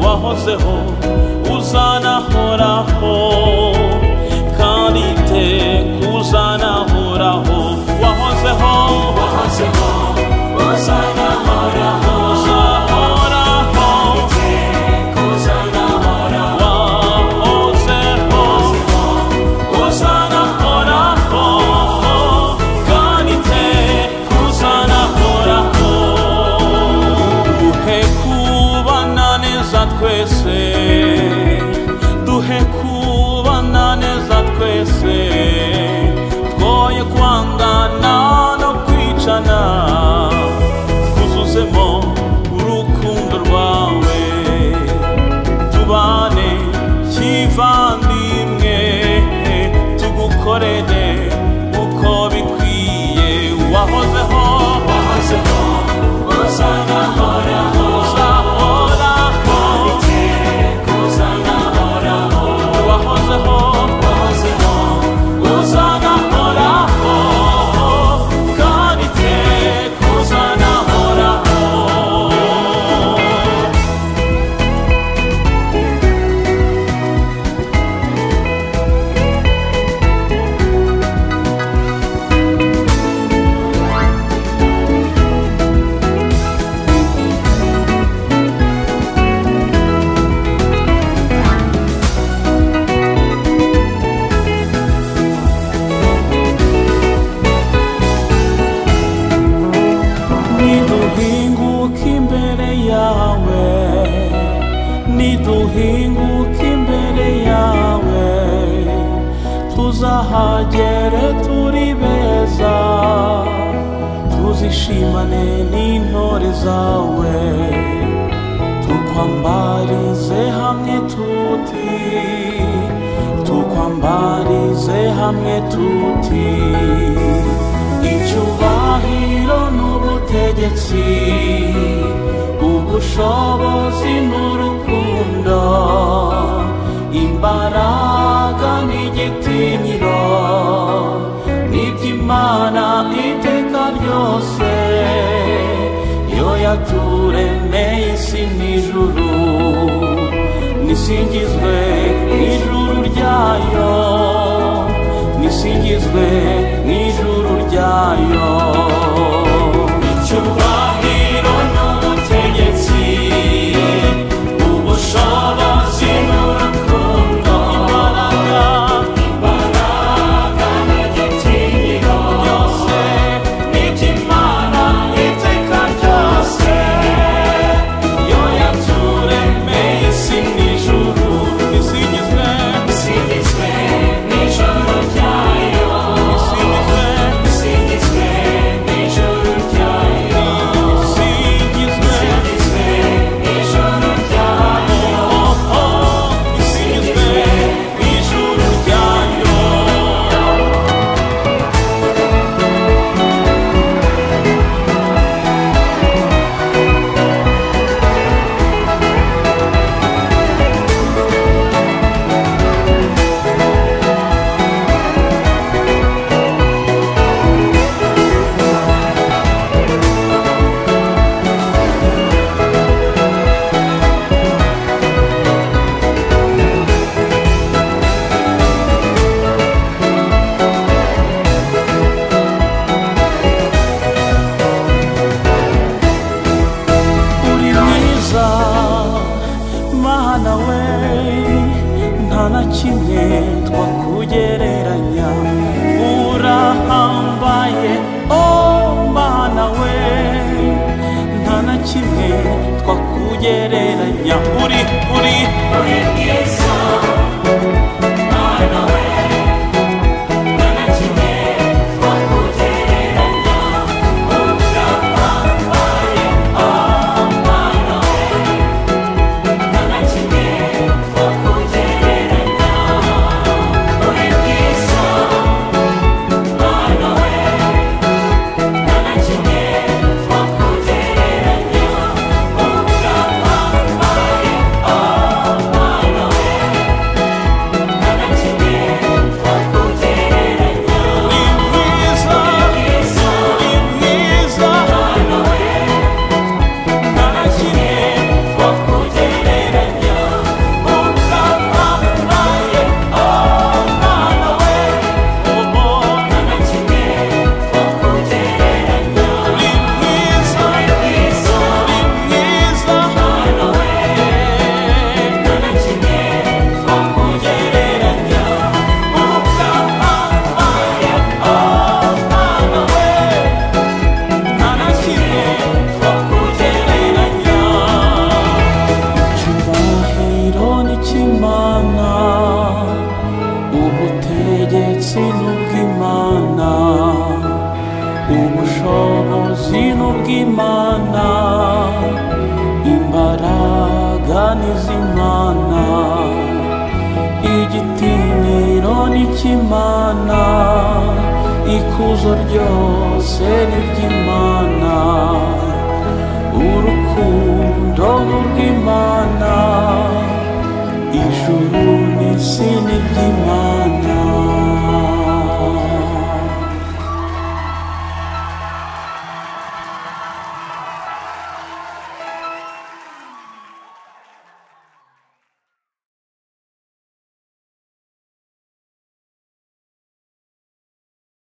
wahozeho uzanahoraho kandi iteka uzanahoraho wahozeho wahozeho uzanahoraho uzahoraho iteka uzanahoraho wahozeho uzanahoraho kandi iteka uzanahoraho duhe kubana neza twese duhe kubana neza twese twoye kwangana no kwicana twuzuzemo urukundo rwawe tubane kivandimwe tugukorere uko bikwiye wahozeho wahozeho uzanahoraho uzahoraho iteka uzanahoraho wahozeho wahozeho uzanahoraho kandi iteka uzanahoraho niduhinguka imbere yawe niduhinguka imbere yawe tuzahagere turi beza tuzishimane n'intore zawe tukwambarize hamwe tuti tukwambarize hamwe tuti icyubahiro n'ubutegetsi ubushobozi n'urukundo imbaraga n'igitinyiro n'iby'imana iteka ryose yo yaturemeye isi n'ijuru nisingizwe n'ijuru ryayo nisingizwe n'ijuru ryayo icyubahiro n'ubutegetsi ubushobozi n'urukundo imbaraga imbaraga n'igitinyiro byose n'iby'imana iteka ryose yo yaturemeye isi n'ijuru nisingizwe nisingizwe n'ijuru ryayo nisingizwe nisingizwe n'ijuru ryayo nisingizwe n'ijuru ryayo nisingizwe n'ijuru ryayo uri mwiza mana we nta na kimwe twakugereranya urahambaye o mana we nta na kimwe twakugereranya uri uri uri mwiza mana we nta na kimwe twakugereranya urahambaye Bye. igitinyiro n'icy'imana ikuzo ryose ni iry'imana urukundo